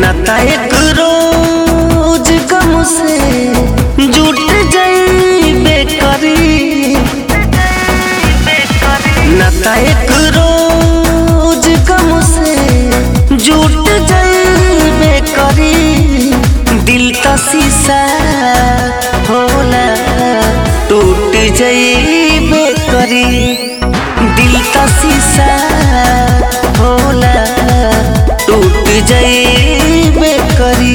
नाता एक रोज गम से जुट जाइबे करी नाता एक रोज गम से जुट जाइबे करी दिल का शीशा होला टूट जाइबे करी दिल का शीशा होला टूट जाइबे करी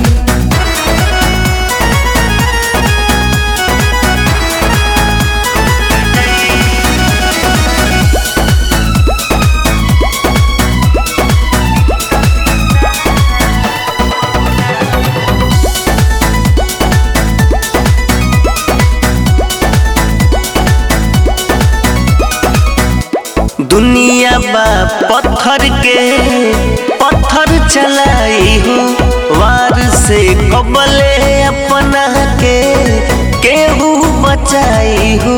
दुनिया बा पत्थर के पत्थर चलाई हो वार से कबले अपना के केहू बचाई हो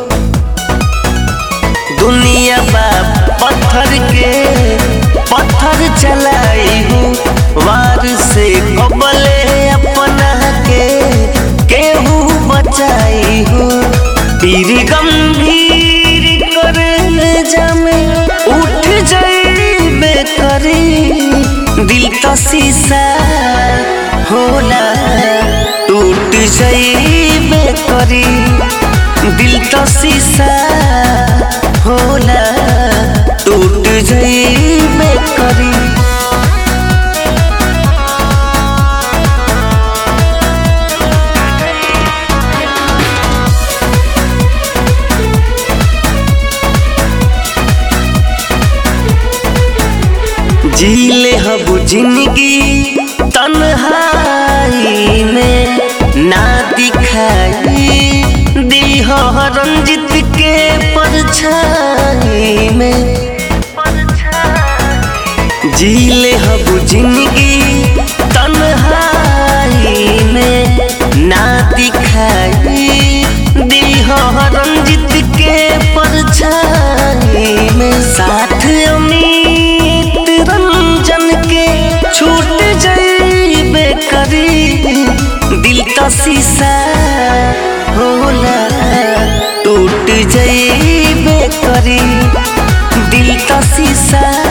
दुनिया बा पत्थर के पत्थर चलाई हो वार से कबले अपना के केहू बचाई हो पीर गंभीर कर जामे उठ जाइबे करी दिल का शीशा होला टूट जाइबे करी दिल का शीशा होला टूट जाइबे करी जीले हब जिंदगी तन्हाई में ना दिखाई दी हो रंजित के परछाई में जीले हब जिंदगी तन्हाई में ना दिखाई दी हो रंजित के परछाई में साथ अमित रंजन के छूट जाइबे करी दिल का शीशा होला टूट जाइबे करी दिल का शीशा